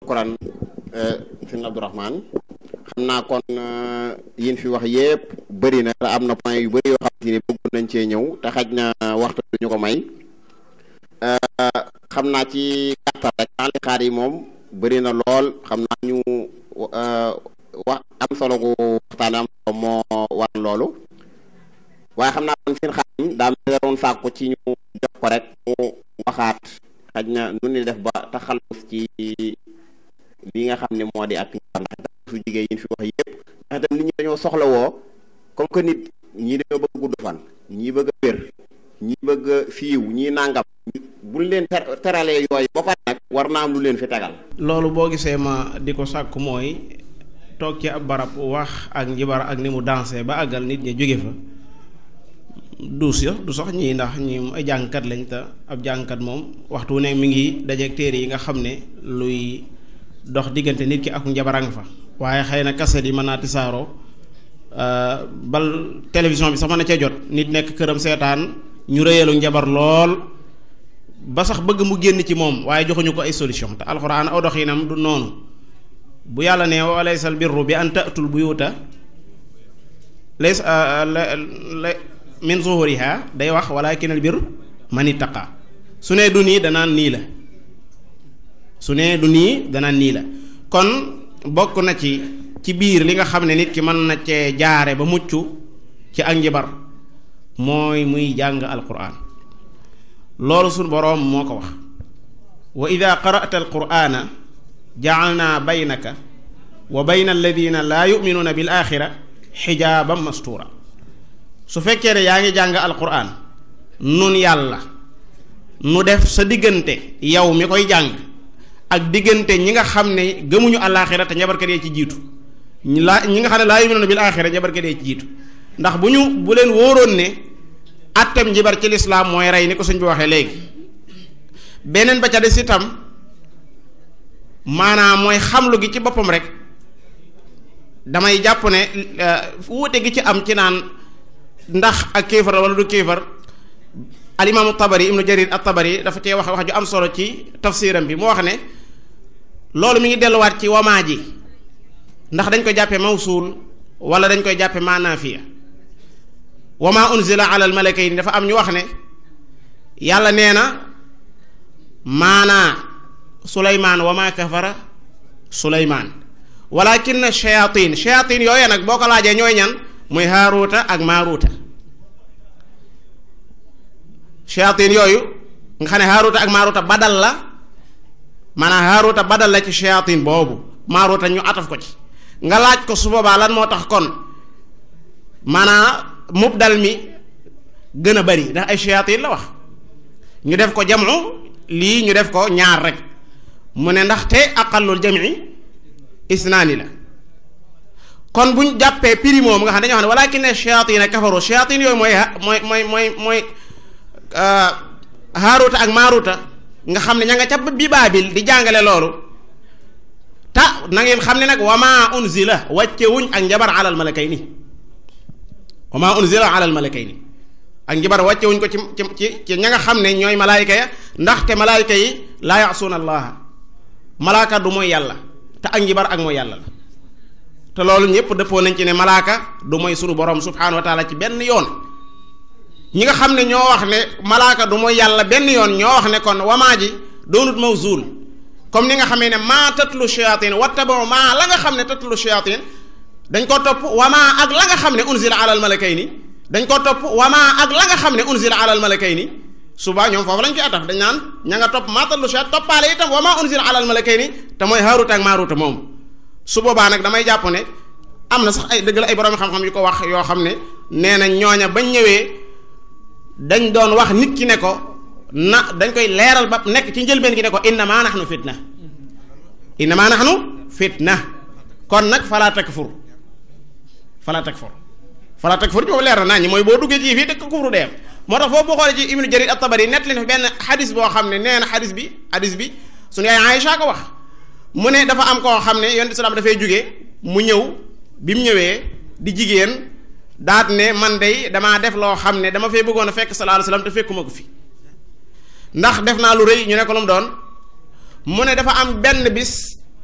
Quran sëñ Abdourahmane xam naa kon yin fi wax yépp bëri na te am na point yu bëri yoo xam ne bëgg nañ cee ñëw te xaj na waxtu bi ñu ko may xam naa ci gàttal rek li xaar yi moom bëri na lool xam naa ñu wax am solo gu waxtaane am solo moo war loolu waaye xam naa kon seen xaadim daa mel doon sàkku ci ñu jox ko rek mu waxaat xaj na nu ni def ba taxalus ci li nga xam ne moo di ak ndax su jigéen yi fi wax yépp ndax itam nit ñi dañoo soxla woo comme que nit ñii dañoo bëgg gudd fan ñii bëgg a wér ñii bëgg a fiiw ñii nangam buñ leen teralee yooyu ba pare nag war naa am lu leen fi tegal loolu boo gisee ma di ko sàkk mooy toog ci ab barab wax ak njibar ak ni mu dansé ba àggal nit ñi jóge fa du si du sax ñii ndax ñi ay jàngkat lañ te ab jàngkat moom waxtu ne mi ngi dajeeg téere yi nga xam ne luy dox diggante nit ki ak njabarang fa waaye xëy na kaset yi mën naa tisaaroo bal télévision bi sax mën na cee jot nit nekk këram seetaan ñu rëyalu njabar lool ba sax bëgg mu génn ci moom waaye joxuñu ko ay solution te alxuraan aw doxinam du noonu bu yàlla ne wa laysal birru bi an ta'tul buyuta lays min zuhuriha day wax walakinal birru man ittaqa su ne du nii danaan nii la su ne du nii danaan nii la kon bokk na ci ci biir li nga xam ne nit ki mën na cee jaare ba mucc ci ak njibar mooy muy jàng alquran loolu suñ boroom moo ko wax wa ida qara'ta alqur'ana ja'alna baynaka wa bayna alladina laa yu'minuuna bil axira xijaaban mastura su fekkee ne yaa ngi jàng alquran nun yàlla nu def sa diggante yow mi koy jàng ak diggante ñi nga xam ne gëmuñu alaaxira te njabarkat yee ci jiitu ñi laa ñi nga xam ne laa yu'minuuna bil axira njabarkat yee ci jiitu ndax bu ñu bu leen wóoroon ne attem njibar ci lislaam mooy rey ni ko suñ bi waxee léegi beneen ba ca des itam maanaam mooy xamlu gi ci boppam rek damay jàpp ne wuute gi ci am ci naan ndax ak kéefar wala du kéefar alimaamu tabari ibnu jarir at tabari dafa cee wax wax ju am solo ci tafsiram bi mu wax ne loolu mi ngi delluwaat ci wamaa ji ndax dañ koy jàppe mawsuul wala dañ koy jàppe maanaafiya wama unzila ala al malakayni dafa am ñu wax ne yàlla nee na maanaa suleymaan wama kafara suleymaan walakin shayatin shayatin yooye nag boo ko laajee ñooy ñan muy haaruuta ak maaruuta shayatin yooyu nga xam ne haaruuta ak maaruuta badal la maanaam haaruuta badal la ci shayatin boobu maaruuta ñu ataf ko ci nga laaj ko su boobaa lan moo tax kon maanaam mubdal mi gën a bari ndax ay shayatin la wax ñu def ko jamu lii ñu def ko ñaar rek mu ne ndaxte aqallul jami isnaani la kon buñ jàppee prix moom nga xam dañoo xam ne walakin shayatin kafaru shayatin yooyu mooy mooy mooy mooy mooy haaruta ak maaruta nga xam ne ña nga ca bi baabil di jàngale loolu ta na ngeen xam ne nag wama unzila wàcce wuñ ak njabar alal malakayni wama unzila alal malakayni ak njabar wàcce wuñ ko ci ci ci ña nga xam ne ñooy malaayika ya ndaxte malaayika yi laa yasuuna allaha malaaka du mooy yàlla te ak njabar ak mooy yàlla la te loolu ñëpp dëppoo nañ ci ne malaaka du mooy sunu borom subhaanahu wa taala ci benn yoon ñi nga xam ne ñoo wax ne malaaka du mooy yàlla benn yoon ñoo wax ne kon wamaa ji doonut mawzuul comme ni nga xamee ne maa tatlu shayatin wattabau maa la nga xam ne tatlu shayatin dañ ko topp wamaa ak la nga xam ne unzila alal malakayni dañ ko topp wamaa ak la nga xam ne unzila alal malakayni suba ñoom foofu lañ koy ataf dañ naan ña nga topp maa tatlu shayatin toppaale itam wamaa unzila alal malakayni te mooy haaruta ak maaruta moom su boobaa nag damay jàpp ne am na sax ay dëgg la ay borom xam-xam yu ko wax yoo xam ne nee na ñooña bañ ñëwee dañ doon wax nit ki ne ko na dañ koy leeral ba nekk ci njëlbeen gi ne ko innama nahnu fitna innama nahnu fitna kon nag fala takfur fala takfur fala takfur boobu leer na naa ñi mooy boo duggee ci fii dëkk kufru deem moo tax foofu boo xoolee ci ibnu jarir at-tabari nett leen fi benn xadis boo xam ne nee na xadis bi xadis bi suñu yaay Aïcha ko wax mu ne dafa am koo xam ne yonent salaam dafay jóge mu ñëw bi mu ñëwee di jigéen daat ne man day damaa def loo xam ne dama fee bëggoon a fekk sallallahu alayhi wasallam te fekkuma ko fi ndax def naa lu rëy ñu ne ko lu mu doon mu ne dafa am benn bis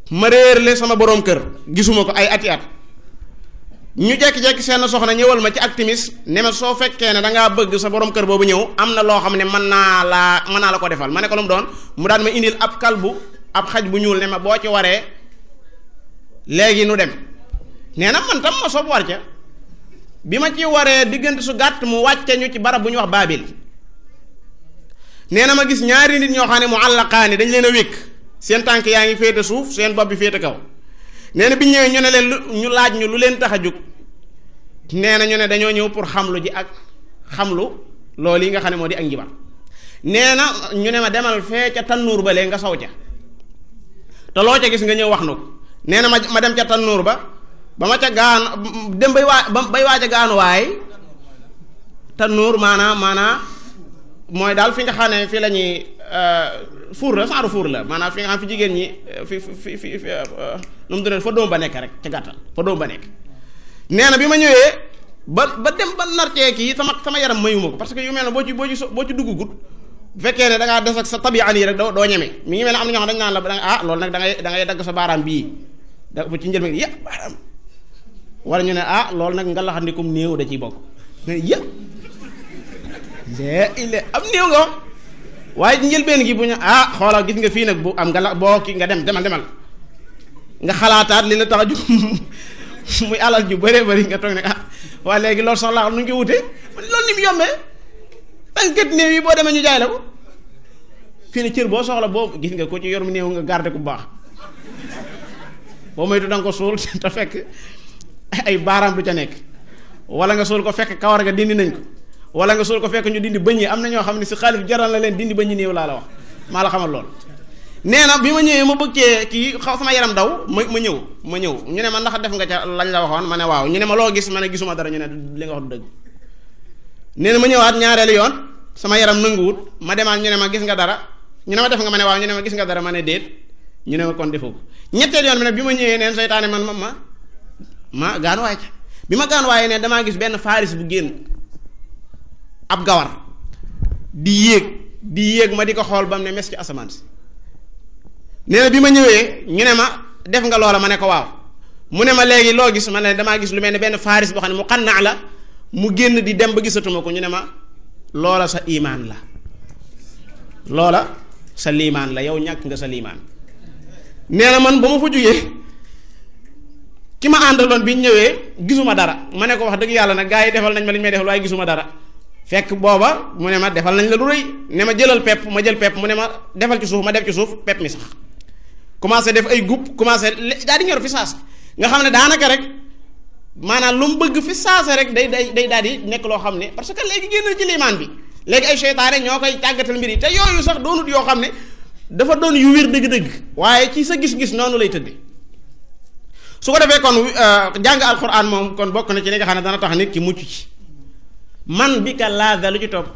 ma réerle sama boroom kër gisuma ko ay ati at ñu jekki-jekki seen soxna ñëwal ma ci ak timis ne ma soo fekkee ne da ngaa bëgg sa borom kër boobu ñëw am na loo xam ne mën naa laa mën naa la ko defal ma ne ko lu mu doon mu daan ma indil ab kalbu ab xaj bu ñuul ne ma boo ci waree léegi nu dem nee na man tam ma soob war ca bi ma ci waree diggante su gàtt mu wàcce ñu ci barab bu ñu wax baabil nee na ma gis ñaari nit ñoo xam ne mu àllaqaani dañ leen a wékk seen tànk yaa ngi féete suuf seen bopp bi féete kaw nee na bi ñëwee ñu ne leen lu ñu laaj ñu lu leen tax a jóg nee na ñu ne dañoo ñëw pour xamlu ji ak xamlu loolu yi nga xam ne moo di ak njibar nee na ñu ne ma demal fee ca tannuur ba lee nga saw ca te loo ca gis nga ñëw wax nu ko nee na ma ma dem ca tannuur ba ba ma ca gaan dem bay waa ba bay waaj a gaanuwaay tannuur maanaam maanaam mooy daal fi nga xam ne fi la ñuy fuur la saaru fuur la maanaam fi nga xam fi jigéen ñi fi fi fi fi nu mu tuddee fa doom ba nekk rek ca gàttal fa doom ba nekk nee na bi ma ñëwee ba ba dem ba nartee kii sama sama yaram mayuma ko parce que yu mel ne boo ci boo ci boo ci dugg gut bu fekkee ne da ngaa des ak sa tabian yi rek doo doo ñeme mi ngi mel ne am na ñoo xam dañ naan la danga ah loolu nag da ngay da ngay dagg sa baaraam bii da ba ci njëlbeen yëpp baaraam wala ñu ne ah loolu nag nga laxandikum néew da ciy bokk mais yëpp lee ile am néew nga wax waaye njëlbeen gi bu ñu ah xoolal gis nga fii nag bu am nga la boo kii nga dem demal demal nga xalaataat li la tax a jóg muy alal ju bëree bëri nga toog ne ah waaye léegi loolu soxlaa nu ñu ko wutee loolu ni mu yombee tànkat néew yi boo demee ñu jaay la ko fii ne cër boo soxla boo gis nga ko ci yor mu néew nga garder ku baax boo moytu da nga ko suul te fekk ay baaraam du ca nekk wala nga suul ko fekk kawar nga dindi nañ ko wala nga suul ko fekk ñu dindi bëñ yi am na ñoo xam ne si xaalif jaral na leen dindi bëñ néew laa la wax maa la xamal lool. nee na bi ma ñëwee ma bëggee kii xaw sama yaram daw ma ma ñëw ma ñëw ñu ne ma ndax def nga ca lañ la waxoon ma ne waaw ñu ne ma loo gis ma ne gisuma dara ñu ne li nga wax du dëgg nee na ma ñëwaat ñaareelu yoon sama yaram nanguwut ma demaat ñu ne ma gis nga dara ñu ne ma def nga ma ne waaw ñu ne ma gis nga dara ma ne déet ñu ne ma kon defoo ko ñetteel yoon bi nag bi ma ñëwee neen seytaane man ma ma ma gaanuwaay ca bi ma gaanuwaayee ne damaa gis benn faaris bu génn ab gawar di yéeg di yéeg ma di ko xool ba mu ne mes ci asamaan si nee na bi ma ñëwee ñu ne ma def nga loola ma ne ko waaw mu ne ma léegi loo gis ma ne damaa gis lu mel ne benn faaris boo xam ne mu xannaa la mu génn di dem ba gisatuma ko ñu ne ma loola sa imaan la loola sa liimaan la yow ñàkk nga sa liimaan nee na man ba ma fa jógee ki ma àndaloon bi ñu ñëwee gisuma dara ma ne ko wax dëgg yàlla nag gaa yi defal nañ ma li ñu may defal waaye gisuma dara fekk booba mu ne ma defal nañ la lu rëy ne ma jëlal pepp ma jël pepp mu ne ma defal ci suuf ma def ci suuf pepp mi sax commencé def ay gub commencé daal di ñor fi saas nga xam ne daanaka rek maanaam lu mu bëgg fi saase rek day day day daal di nekk loo xam ne parce que léegi génn ci liimaan bi léegi ay seytaane ñoo koy tàggatal mbir yi te yooyu sax doonut yoo xam ne dafa doon yu wér dëgg-dëgg waaye ci sa gis-gis noonu lay tëdde su ko defee kon jàng alxuraan moom kon bokk na ci li nga xam ne dana tax nit ki mucc ci man bi ka laada lu ci topp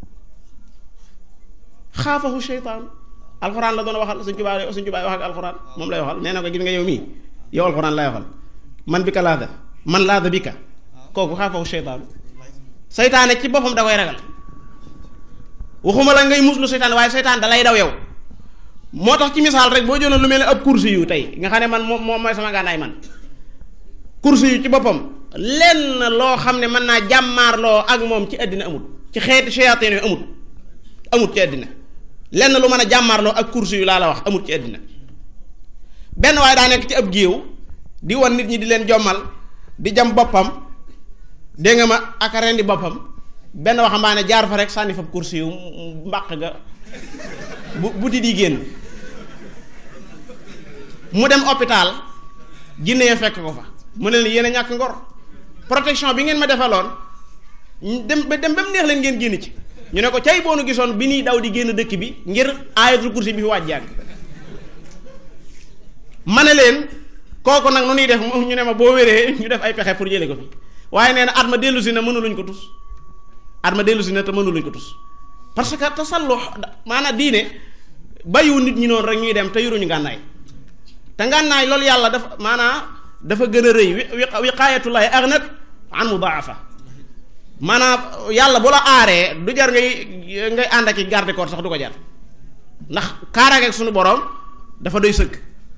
xaafahu seytaan alxuraan la doon waxal suñ tubaab suñ tubaab wax ak alxuraan moom lay waxal nee na ko gis nga yow mii yow alxuraan lay waxal man bi ka laada man laada bi ka kooku xaafahu seytaan seytaane ci boppam da koy ragal waxuma la ngay muslu seytaan waaye seytaan da lay daw yow moo tax ci misaal rek boo jëloon lu mel ne ab kursi yu tey nga xam ne man moom mooy sama gànnaay man kursi yu ci boppam lenn loo xam ne mën naa jàmmaarloo ak moom ci àddina amut ci xeeti shayatin yu amut amut ci àddina lenn lu mën a jàmmaarloo ak kursi yu laa la wax amut ci àddina benn waaye daa nekk ci ab géew di wan nit ñi di leen jommal di jam boppam dégg nga ma ak rendi boppam benn waxambaane jaar fa rek sànni fa kursi yu mbàq ga bu buti di génn mu dem hôpital jinne ya fekk ko fa mu ne leen yéen a ñàkk ngor protection bi ngeen ma defaloon dem ba dem ba mu neex leen ngeen génn ci ñu ne ko cay boonu gisoon bi ñuy daw di génn dëkk bi ngir aayatul kursi bi fi waaj jàng ma ne leen kooku nag nu ñuy def ñu ne ma boo wéree ñu def ay pexe pour jële ko fi waaye nee na at ma dellu si na mënuluñ ko tus at ma dellu si na te mënuluñ ko tus parce que tasallu maanaam diine bàyyiwu nit ñi noonu rek ñuy dem te yoruñu ngànnaay te ngànnaay loolu yàlla dafa maanaam dafa gën a rëy wi wiqaayatullahi aghnat an mudaafa maanaam yàlla bu la aaree du jar ngay ngay ànd ak i garde corps sax du ko jar ndax kaaraange ak suñu borom dafa doy sëkk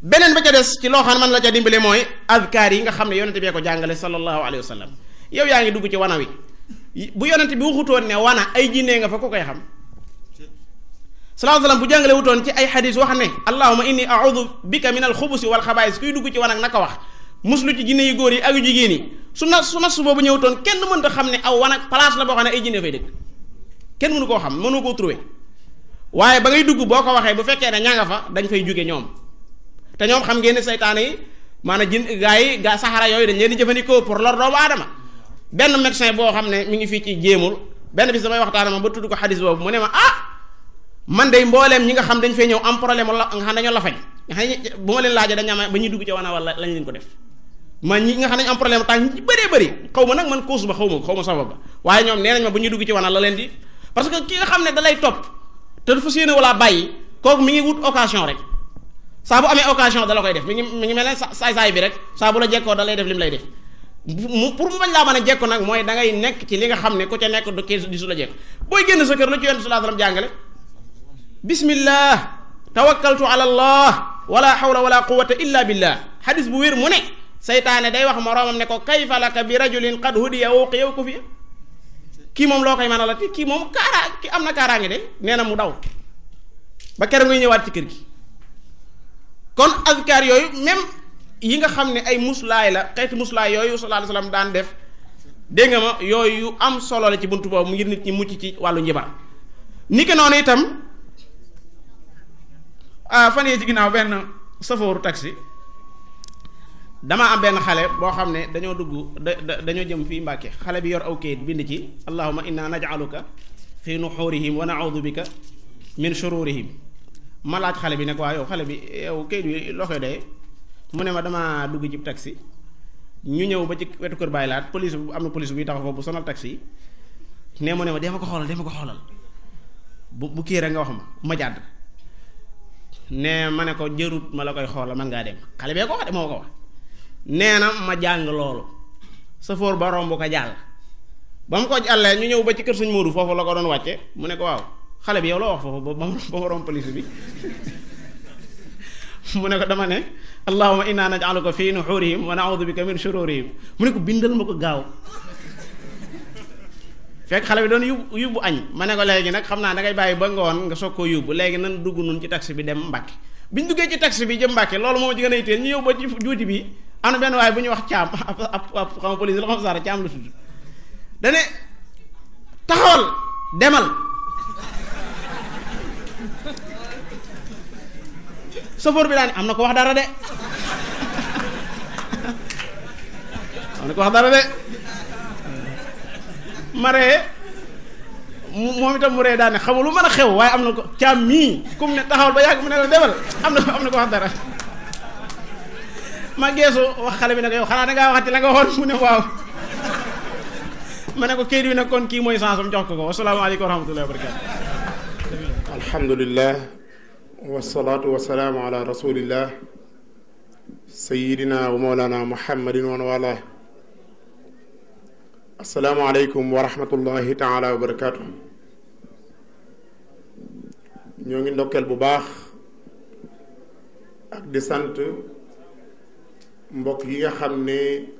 beneen ba ca des ci loo xam ne man la ca dimbale mooy azkaar yi nga xam ne yonente bee ko jàngale sallallahu alayhi wa sallam yow yaa ngi dugg ci wana wi bu yonente bi waxutoon ne wana ay jinnee nga fa ku koy xam sallallahu alayhi wa sallam bu jàngale wutoon ci ay xadis wax ne allahuma inni a'udhu bika min alxubusi wal xabaais kuy dugg ci wan ak naka wax muslu ci jinne yu góor yi ak yu jigéen yi su na su nas boobu ñëwutoon kenn mënta xam ne aw wan ak place la boo xam ne ay jinne fay dëkk kenn mënu koo xam mënu koo trouver waaye ba ngay dugg boo ko waxee bu fekkee ne ña nga fa dañ fay jóge ñoom te ñoom xam ngeen ne saytaane yi maanaam jin gaa yi gaa saxara yooyu dañ leen di jëfandikoo pour lor doomu aadama benn médecin boo xam ne mi ngi fii ci jéemul benn bis damay waxtaan ma ba tudd ko xadis boobu mu ne ma ah man de mbooleem ñi nga xam dañ fay ñëw am problème la nga xam dañoo la faj nga xam ne bu ma leen laajee dañ am ba ñuy dugg ci wana wala lañ leen ko def man ñi nga xam ne am problème tànk ñi bëree bëri xaw ma nag man cause ba xaw ma xaw ma sabab ba waaye ñoom nee nañ ma bu ñuy dugg ci wana la leen di parce que ki nga xam ne da lay topp te dafa séene wala bàyyi kooku mi ngi wut occasion rek saa bu amee occasion da la koy def mi ngi mi ngi mel ne saay-saay bi rek saa bu la jekkoo da lay def li mu lay def mu pour mu bañ laa mën a jekko nag mooy da ngay nekk ci li nga xam ne ku ca nekk du kii di su la jekk booy génn sa kër lu ci yonent sallallahu alayhi wasallam jàngale bismillah tawakkaltu ala allah wala hawla wala quwwata illa billah hadis bu wér mu ne saytaane day wax moroomam ne ko kayfa laka bi rajulin qad hudiya uqiya ko fi kii moom loo koy mën a la ti kii moom kaaraa ki am na kaaraange de nee na mu daw ba keroog ngay ñëwaat ci kër gi kon azkar yooyu même yi nga xam ne ay muslaay la xeeti muslaay yooyu sallallahu alayhi wasallam daan def dégg nga ma yooyu yu am solo la ci buntu boobu ngir nit ñi mucc ci wàllu njibar ni ki noonu itam ah fan yii ci ginnaaw benn safooru taxi dama am benn xale boo xam ne dañoo dugg da dañoo jëm fii Mbàkke xale bi yor aw kayit bind ci allahumma inna naj'aluka fi nuxurihim wa na'udhu bika min shururihim ma laaj xale bi ne ko waa yow xale bi yow kayit bi loo koy doyee mu ne ma dama dugg ci taxi ñu ñëw ba ci wetu kër bàyyi laat police bu am na police buy taxaw foofu bu sonal taxi yi ne mu ne ma dee ma ko xoolal dee ma ko xoolal bu bu kii rek nga wax ma ma jàdd ne ma ne ko jërut ma la koy xoolal man ngaa dem xale bee ko wax de moo ko wax nee na ma jàng loolu safoor ba romb ko jàll ba mu ko jàllee ñu ñëw ba ci kër suñ Moodu foofu la ko doon wàcce mu ne ko waaw xale bi yow la wax foofu ba ba ma romb police bi mu ne ko dama ne allahumma inna naj'aluka fi nuhurihim wa na'udhu bika min shururihim mu ne ko bindal ma ko gaaw fekk xale bi doon yóbbu yóbbu añ ma ne ko léegi nag xam naa dangay bàyyi ba ngoon nga soog koo yóbbu léegi nan dugg nun ci taxi bi dem Mbàkke bi ñu duggee ci taxi bi jëm Mbàkke loolu moom ci gën a yitteel ñu ñëw ba ci juuti bi am na benn waaye bu ñuy wax caam ab ab xam nga police la xam saara caam la tudd dane taxawal demal chauffeur bi daal am na ko wax dara de am na ko wax dara de maree moom itam mu ree daane xamul lu mën a xew waaye am na ko caam mii comme ne taxawal ba yàgg mu ne la demal am na am na ko wax dara ma geesu wax xale bi ne ko yow xanaa dangaa waxati la nga waxoon mu ne waaw ma ne ko kayit bi nag kon kii mooy sansam jox ko ko wasalaamaaleykum wa rahmatullahi wa barakatu alhamdulillah wasalaatu wasalaamu ala rasulillah sayidina wa mawlana muhammadin wa wala asalaamu aleykum wa rahmatullahi taala wa barakatu ñoo ngi ndokkeel bu baax ak di sant mbokk yi nga xam ne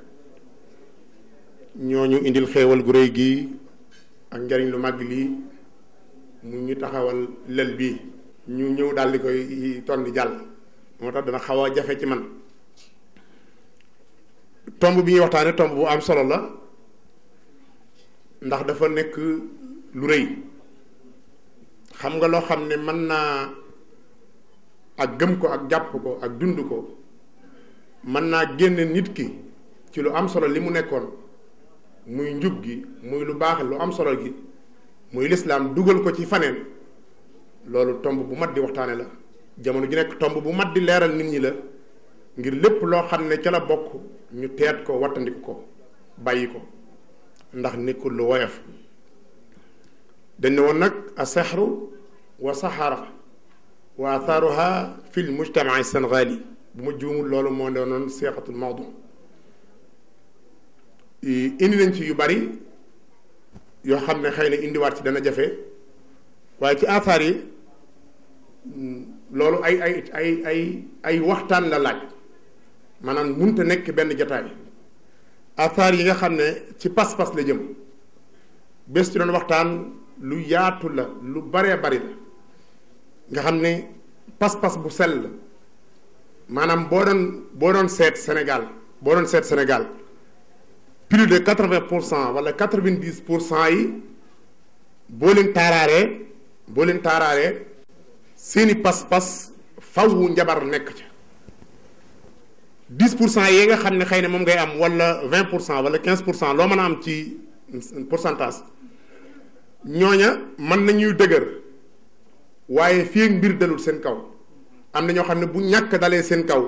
ñooñu indil xéewal gu réy gi ak njariñ lu màgg lii mu ñu taxawal lël bi ñu ñëw daal di koy ton di jàll moo tax dana xaw a jafe ci man tomb bi ñuy waxtaane tomb bu am solo la ndax dafa nekk lu rëy xam nga loo xam ne mën naa ak gëm ko ak jàpp ko ak dund ko mën naa génne nit ki ci lu am solo li mu nekkoon muy njub gi muy lu baax lu am solo gi muy lislaam dugal ko ci faneen loolu tomb bu mat di waxtaane la jamono ji nekk tomb bu mat di leeral nit ñi la ngir lépp loo xam ne ca la bokk ñu teet ko wattandiku ko bàyyi ko ndax nekkul lu woyof dañ ne woon nag a sexru wa saxara wa athaaruha fi l mujtamaa sénégali bu ma juumul loolu moo doonoon seexatul mawdu indi nañ ci yu bari yoo xam ne xëy na indiwaat ci dana jafe waaye ci aathaar yi loolu ay ay ay ay ay waxtaan la laaj maanaam munta nekk benn jataay athar yi nga xam ne ci pas-pas la jëm bés ci doon waxtaan lu yaatu la lu baree bari la nga xam ne pas-pas bu sell la maanaam boo doon boo doon seet Sénégal boo doon seet Sénégal plus de quatre-vingt pour cent wala quatre-vingt-dix pour cent yi boo leen taaraaree boo leen taaraaree seeni pas-pas fawwu njabar nekk ca dix pour cent yi nga xam ne xëy na moom ngay am wala vingt pour cent wala quinze pour cent loo mën a am ci pourcentage ñooña mën nañuy dëgër waaye fii ak mbir dalul seen kaw am na ñoo xam ne bu ñàkk dalee seen kaw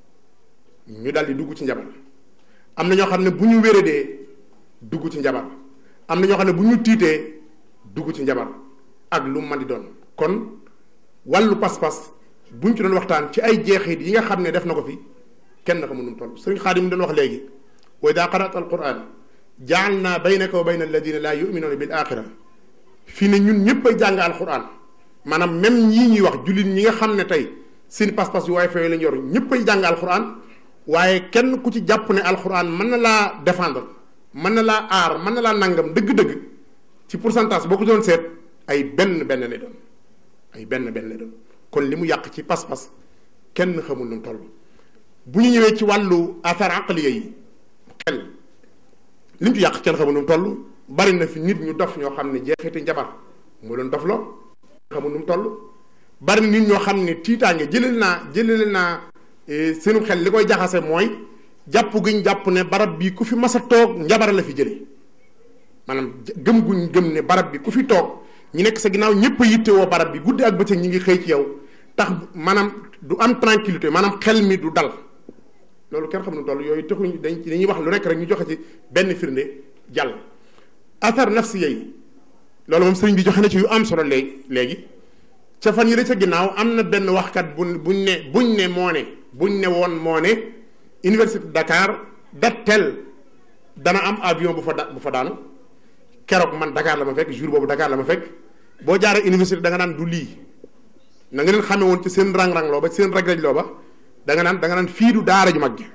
ñu dal di dugg ci njabar am na ñoo xam ne bu ñu wéradee dugg ci njabar am na ñoo xam ne bu ñu tiitee dugg ci njabar ak lu mën di doon kon wàllu pas-pas buñ ci doon waxtaan ci ay jeexit yi nga xam ne def na ko fi kenn xamul nu mu toll sëriñ Xaadim doon wax léegi wa ida qara'ta alquran ja'alna baynaka wa bayna alladina la yu'minuna bil axira fii ne ñun ñëpp ay jàng alquran maanaam même ñii ñuy wax jullit ñi nga xam ne tey seen pas-pas yu waaye fay lañ yor ñëpp ay jàng alquran waaye kenn ku ci jàpp ne alquran mën na laa défendre mën na laa aar mën na laa nangam dëgg-dëgg ci pourcentage boo ko doon seet ay benn benn lay doon ay benn benn lay doon kon li mu yàq ci pas-pas kenn xamul nu mu toll bu ñu ñëwee ci wàllu athar aqliya yi xel li mu ci yàq kenn xamul nu mu toll bari na fi nit ñu dof ñoo xam ne jeexiti njabar moo doon dof loo xamul nu mu toll bari na nit ñoo xam ne tiitaange jëlal naa jëlal naa seenu xel li koy jaxase mooy jàpp guñ jàpp ne barab bi ku fi mas a toog njabar la fi jële maanaam gëm guñ gëm ne barab bi ku fi toog ñi nekk sa ginnaaw ñëpp a yittewoo barab bi guddi ak bëccëg ñi ngi xëy ci yow tax maanaam du am tranquillité maanaam xel mi du dal loolu kenn xam ne toll yooyu taxuñ dañ dañuy wax lu nekk rek ñu joxe ci benn firnde jàll athar nafsiya yi loolu moom sëriñ bi joxe na ci yu am solo léegi léegi ca fan yi la ca ginnaaw am na benn waxkat bu buñ ne buñ ne moo ne buñ ne woon moo ne université Dakar dat tel dana am avion bu fa da bu fa daanu keroog man Dakar la ma fekk jour boobu Dakar la ma fekk boo jaaree université da nga naan du lii na nga leen xamee woon ci seen rang-rang loo ba seen raj-raj loo ba da nga naan da nga naan fii du daara ju mag ji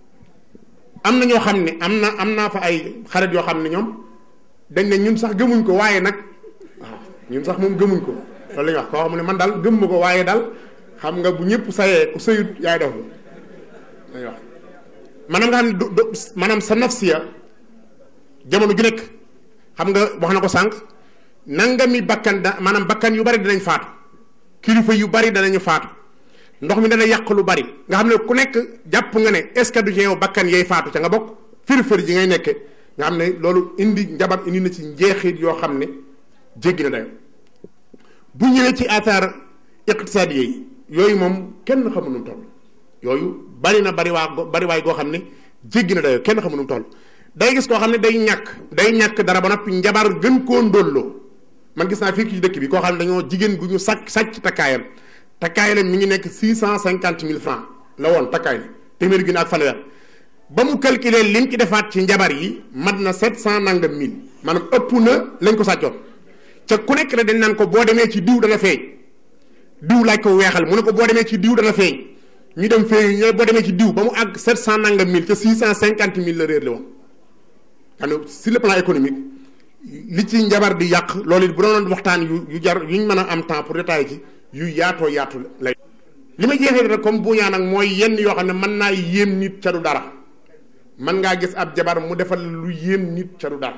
am na ñoo xam ne am na am naa fa ay xarit yoo xam ne ñoom dañ ne ñun sax gëmuñ ko waaye nag waaw ñun sax moom gëmuñ ko loolu la ñuy wax koo xam ne man daal gëm ma ko waaye daal xam nga bu ñëpp sayee ku sëyut yaay def la lañuy wax maanaam nga xam ne du du maanaam sa nafsiya jamono ju nekk xam nga wax na ko sànq nangami bakkan da maanaam bakkan yu bari dinañ faatu kilifa yu bari danañu faatu ndox mi dana yàq lu bari nga xam ne ku nekk jàpp nga ne est-ce que du ci yow bakkan yay faatu ca nga bokk fër-fër ji ngay nekke nga xam ne loolu indi njabar indi na ci njeexit yoo xam ne jéggi na dayo bu ñëwee ci athar iqtisaadi yi yooyu moom kenn xamu nu mu toll yooyu bari na bari waa bari waay goo xam ne jéggi na dayo kenn xamu nu mu toll day gis koo xam ne day ñàkk day ñàkk dara ba noppi njabar gën koo ndóolloo man gis naa fii ci dëkk bi koo xam ne dañoo jigéen gu ñu sàcc sàcc takkaayam takkaay la mi ngi nekk six cent cinquante mille francs la woon takkaay la téeméer gi ak fanweer ba mu calculer lim ci defaat ci njabar yi mat na sept cent nangam mille maanaam ëpp na lañ ko sàccoon ca ku nekk rek dañ naan ko boo demee ci diw dana feeñ diw laaj ko weexal mu ne ko boo demee ci diw dana feeñ ñu dem feeñ ñu boo demee ci diw ba mu àgg sept cent nangam mille ca six cent cinquante mille la réer la woon xam ne sur le plan économique li ci njabar di yàq loolu it bu doon waxtaan yu yu jar yuñ mën a am temps pour détailler ci yu yaatoo yaatu lay li ma jeexee rek comme bu ñaan nag mooy yenn yoo xam ne mën naa yéem nit ca du dara mën ngaa gis ab jabar mu defal lu yéem nit ca du dara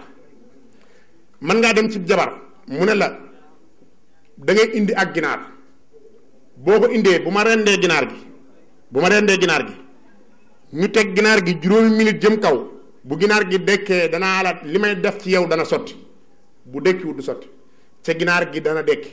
mën ngaa dem ci jabar mu ne la da ngay indi ak ginaar boo ko indee bu ma rendee ginaar gi bu ma rendee ginaar gi ñu teg ginaar gi juróomi minute jëm kaw bu ginaar gi dekkee danaa la li may def ci yow dana sotti bu dekkiwut du sotti ca ginaar gi dana dekki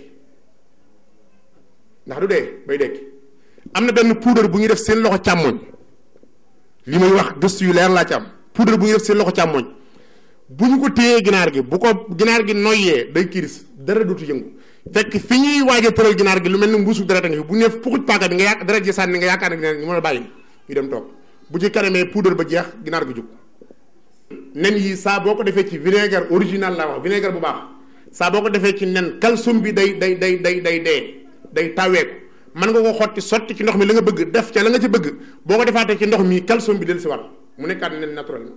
ndax du dee bay dekki am na benn poudre bu ñuy def seen loxo càmmoñ li may wax gëstu yu leer laa ci am poudre bu ñuy def seen loxo càmmoñ bu ñu ko téyee ginaar gi bu ko ginaar gi noyyee day kiris dara dootu yëngu fekk fi ñuy waaj a tëral ginaar gi lu mel ni mbuusu deret a ngi fi bu ñu ne fuxuj paaka bi nga yàq deret ji sànni nga yaakaar ne ginaar gi ñu mën a bàyyi ñu dem toog bu ci kanamee poudre ba jeex ginaar gi jug nen yi saa boo ko defee ci vinaigre original laa wax vinaigre bu baax saa boo ko defee ci nen calcium bi day day day day day dee day taweeku mën nga ko xotti sotti ci ndox mi la nga bëgg def ca la nga ci bëgg boo ko defaatee ci ndox mi calcium bi del si waat mu nekkaat nen naturellement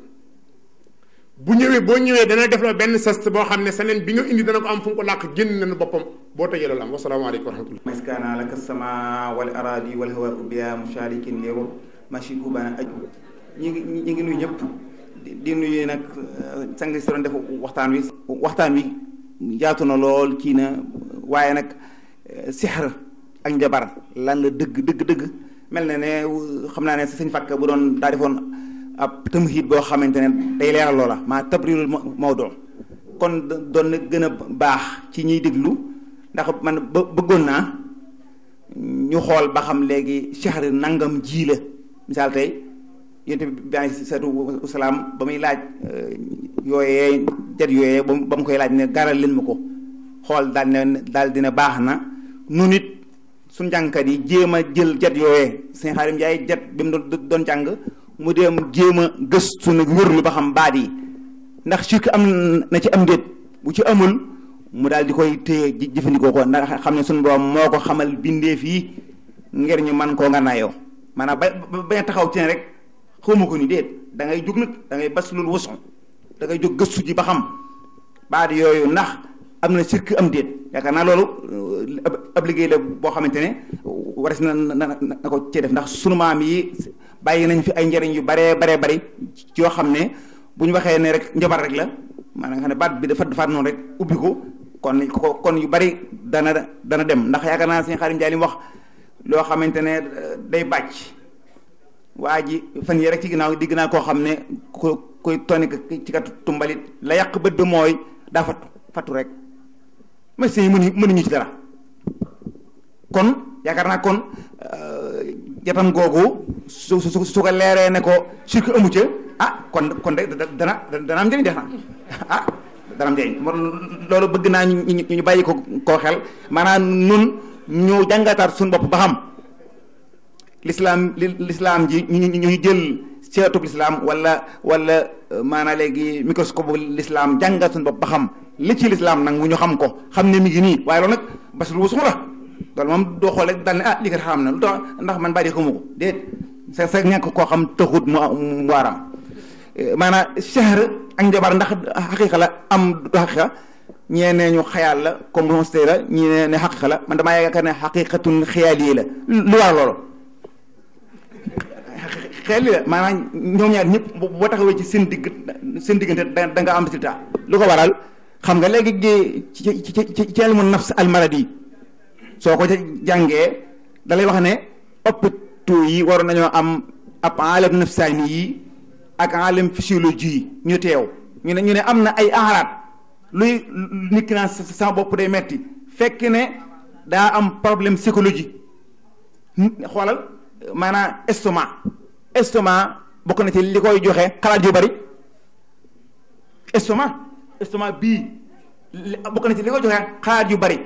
bu ñëwee boo ñëwee dana def la benn sast boo xam ne sa nen bi nga indi dana ko am fu mu ko làq génn nen boppam boo tëjee loolu am wasalaamaaleykum wa rahmatullah maskana laka sama wal aradi wal hawa biya musharikin liru mashiku bana aju ñi ngi ñi ngi nuyu ñëpp di nuyu nag sang si doon def waxtaan wi waxtaan wi yaatu na lool kii na waaye nag sixr ak njabar lan la dëgg dëgg dëgg mel na ne xam naa ne sëñ Fakka bu doon daa defoon ab tamhid boo xamante ne day leeral loola maa tabrirul mawdu kon doon na gën a baax ci ñiy déglu ndax man bëggoon naa ñu xool ba xam léegi sixr nangam ji la misaal tey yonte bi alayhi salaatu wasalaam ba muy laaj yooyee jet yooyee ba mu koy laaj ne garal leen ma ko xool daal ne daal dina baax na nu nit su njàngkat yi jéem a jël jet yooyee sëñ Xaadim Njaay jet bi mu doon doon jàng mu dem jéem a gëstu nag wërlu ba xam baat yi ndax sirk am na ci am déet bu ci amul mu daal di koy téye jëfandikoo ko ndax xam ne suñu borom moo ko xamal bindeef yi ngir ñu man koo nga naayoo maanaam ba bañ a taxaw ci ne rek xawma ko ni déet da ngay jóg nag da ngay bas loolu wason da ngay jóg gëstu ji ba xam baat yooyu ndax am na sirk am déet yaakaar naa loolu ab liggéey la boo xamante ne waras na na na ko cee def ndax sunu maam yi bàyyi nañ fi ay njëriñ yu baree baree bari ci yoo xam ne bu ñu waxee ne rek njabar rek la maanaam nga xam ne baat bi dafa dafaat noonu rek ubbi ko kon kon yu bari dana dana dem ndax yaakaar naa sëñ Xaadim Njaay li mu wax loo xamante ne day bàcc waa ji fan yii rek ci ginnaaw digg naa koo xam ne ku koy toni ci kat tumbalit la yàq bët bi mooy daa fattu fattu rek médecins yi mënuñu mënuñu ci dara kon yaakaar naa kon jatam googu su su su ko leeree ne ko sirk amu ca ah kon kon de dana dana am njëriñ def na ah dana am njëriñ loolu bëgg naa ñu ñu bàyyi ko koo xel maanaam nun ñu jàngataat suñu bopp ba xam l'islam l'islam ji ñu ñu jël seetub l'islam wala wala maanaam léegi microscope bu l'islam jàngat suñu bopp ba xam li ci l'islam nag mu ñu xam ko xam ne mi ngi nii waaye loolu nag bas lu wusu la loolu moom doo xool rek daal ne ah lii kat xam na lu tax ndax man bàyyi xamu ko déet sa sa ñàkk koo xam taxut mu mu waaram maanaam shahr ak njabar ndax xaqiiqa la am du xaqiiqa ñee ne ñu xayaal la comme considéré la ñii ne ne xaqiiqa la man damaa yaakaar ne xaqiiqatun xiyaali la lu war loolu xel la maanaam ñoom ñaar ñëpp boo taxawee ci seen digg seen diggante da nga am résultat lu ko waral xam nga léegi ci ci ci ci ilmu nafs al maradi soo ko jàngee da lay wax ne hôpitaux yi waroon nañoo am ab alam nafsaani yi ak alam physiologie yi ñu teew ñu ne ñu ne am na ay aaraat luy nit ki naan sama bopp day metti fekk ne daa am problème psychologie xoolal maanaam estomac estomac bokk na ci li koy joxe xalaat yu bari estomac estomac bii bokk na ci li koy joxe xalaat yu bari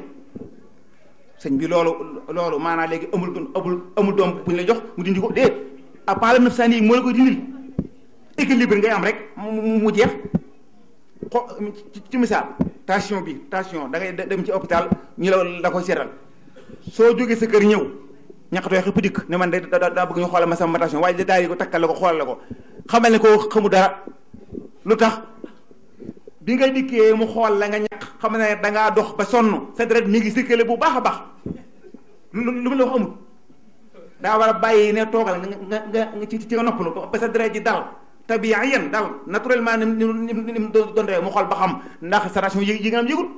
sëñ bi loolu loolu maanaam léegi amul amul amul doom bu ñu la jox mu dindi ko déet ab alam nafsaani yi moo la koy dindil équilibre ngay am rek mu mu jeex xo ci misaal tension bi tension da ngay dem ci hôpital ñu la la koy seetal soo jógee sa kër ñëw ñaqatoo xëpp dikk ne man de daa bëgg ñu xoolal ma sama tension waaye daal di ko takkal la ko xoolal la ko xamal ne ko xamu dara lu tax bi nga dikkee mu xool la nga ñaq xam ne da ngaa dox ba sonn sa deret mi ngi circulé bu baax a baax lu lu mu la wax amul daa war a bàyyi ne toogal nga nga nga ci ci nga noppalu ba sa deret ji dal tabiiyan dal naturellement ni ni ni mu doon ree mu xool ba xam ndax sa ration yi yi nga am yëgul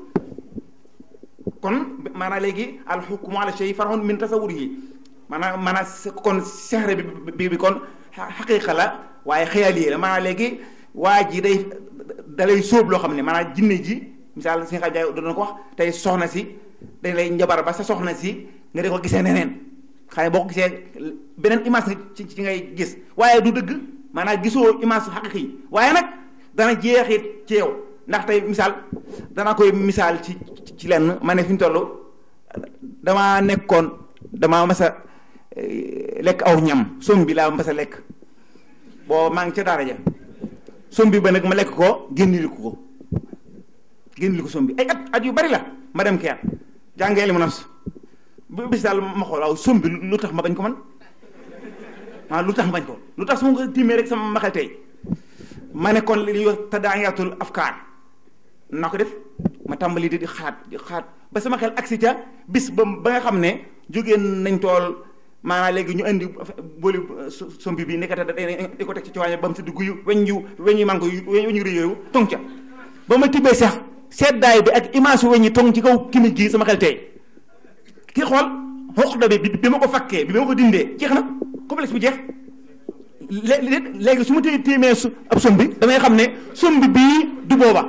kon maanaam léegi al hukmu ala shay far'un min tasawwurihi maanaam maanaam kon sexre bi bi kon xaqiiqa la waaye xëyal la maanaam léegi waa ji day dalay sóob loo xam ne maanaam jinne ji misaal si nga jaay doon ko wax tey soxna si dañ lay njabar ba sa soxna si nga di ko gisee neneen xëy boo ko gisee beneen image ci ci ngay gis waaye du dëgg maanaam gisoo image xaqiiqi yi waaye nag dana jeexit ci yow ndax tey misaal danaa koy misaal ci ci lenn ma ne fi ñu toll damaa nekkoon damaa mas a lekk aw ñam som bi laa mas a lekk boo maa ngi ca daara ja som bi ba nag ma lekk ko génniliku ko génniliku som bi ay at at yu bari la ma dem keer jàngee li mu nafs bis daal ma xool waaw som bi lu tax ma bañ ko man waaw lu tax ma bañ ko lu tax su ma ko tiimee rek sama ma xel tey ma ne kon li ñuy wax tadaayatul afkaar naa ko def ma tàmbali di di xaat di xaat ba sama xel agsi ca bis ba ba nga xam ne jógee nañ tool maanaam léegi ñu indi booli sombi bi nekkata di ko teg ci ci ba mu si dugg yu weñ yu weñ yu manko yu weñ yu rëy yooyu tong ca ba ma tibbee sax seddaay bi ak image weñ yi tong ci kaw kimit gi sama xel tey kii xool xoqda bi bi ma ko fakkee bi ma ko dindee jeex na complexe bi jeex lé léegi su ma téye téemee su ab sombi damay xam ne sombi bii du booba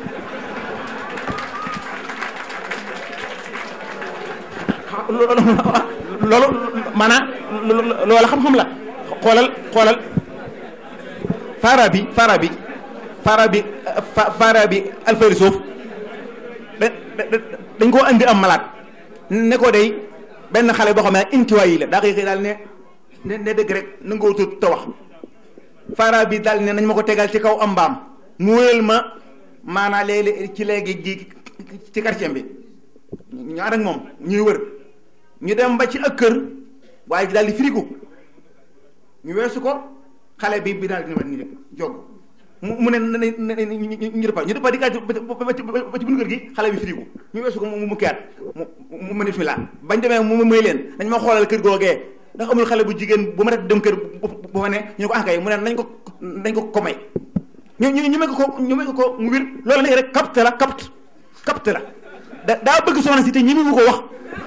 loolu maanaam loola xam-xam la xoolal xoolal faara bi faara bi faara bi faara bi alfayri suuf da dañ koo andi am malaat ne ko day benn xale boo xam ne intiwaay yi la daa koy xëy daal ne ne ne dëgg rek nangoo tut te wax faara bi daal ne nañ ma ko tegal ci kaw am mbaam mu wéyal ma maanaa léegi ci léegi gi ci quartier bi ñu ànd ak moom ñuy wër ñu dem ba ci ak kër waaye ji daal di firigu ñu weesu ko xale bi bi daal di ni rek jog mu mu ne ne ne ñu dëppa ñu dëppa di gàcc ba ci buñu kër gi xale bi firigu ñu weesu ko mu mu kiyaat mu mu nit mi laa bañ demee mu may leen dañ ma xoolal kër googee ndax amul xale bu jigéen bu ma def dem kër bu fa ne ñu ne ko ankay mu ne nañ ko nañ ko ko may ñu ñu ñu may ko ko ñu may ko ko mu wir loolu léegi rek capte la capte capte la da daa bëgg soxna si te ñi mu ko wax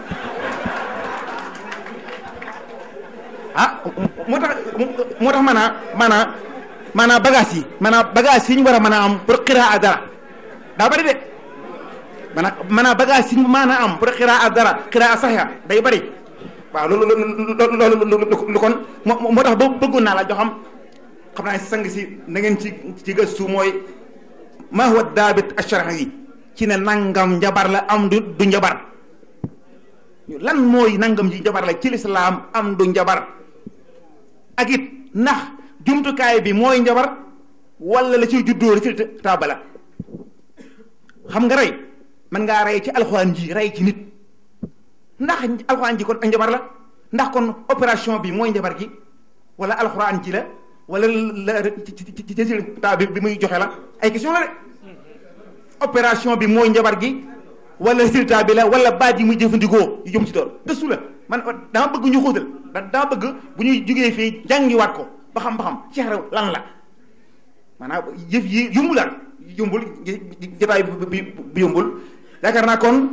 ah moo tax moo tax maanaa maanaa maanaa bagage yi maanaa bagage yi ñu war a mën a am pour xiraa dara daa bari de maanaa maanaa bagage yi ñu mën a am pour xiraa dara xiraa saxiya day bari waaw loolu loolu loolu kon moo tax ba bëggoon naa la jox xam xam naa sang si na ngeen ci ci gëstu mooy ma huwa daabit asharax yi ci ne nangam njabar la am du du njabar lan mooy nangam ji njabar la ci lislaam am du njabar ak it ndax jumtukaay bi mooy njabar wala la ciy juddoo la ci taaba la xam nga rey man ngaa rey ci alxuraan ji rey ci nit ndax alxuraan ji kon ak njabar la ndax kon opération bi mooy njabar gi wala alxuraan ji la wala la ci ci ci ci taaba bi bi muy joxe la ay question la de opération bi mooy njabar gi wala résultat bi la wala baat yi muy jëfandikoo yu jëm ci doon gëstu la man dama bëgg ñu xóotal da dama bëgg bu ñuy jugee fii jàngiwaat ko ba xam ba xam Cheikh Rew lan la maanaam yëf yi yumbul daal yumbul jotaay bi bi yumbul yaakaar naa kon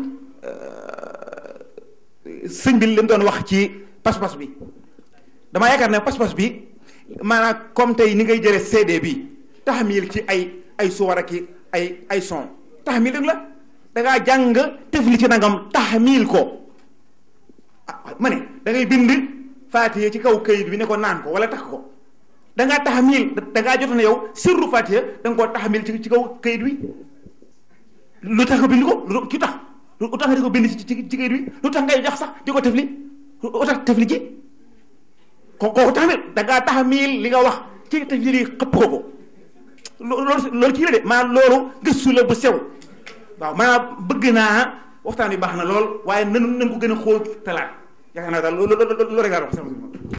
sëñ bi li mu doon wax ci pas-pas bi damaa yaakaar ne pas-pas bi maanaam comme tey ni ngay jëlee CD bi taxamil ci ay ay suwar ak ay ay son taxamil rek la da ngaa jàng tefli ci nangam taxamil ko ah ma ne da ngay bind faatiye ci kaw këyit bi ne ko naan ko wala tax ko da ngaa taxamil da ngaa jot na yow sirru faatiye da nga koo taxamil ci ci kaw këyit bi lu tax nga bind ko lu ki tax lu tax nga di ko bind ci ci këyit bi lu tax ngay jox sax di ko tefli lu tax tefli ji ko kooku taxamil da ngaa taxamil li nga wax ci tefli li xëpp ko ko loolu loolu kii la de maanaam loolu gëstu la bu sew waaw maanaam bëgg naa waxtaan bi baax na lool waaye nanu nañ ko gën a xool talaat yaakaar naa daal loolu loolu rek laa wax sama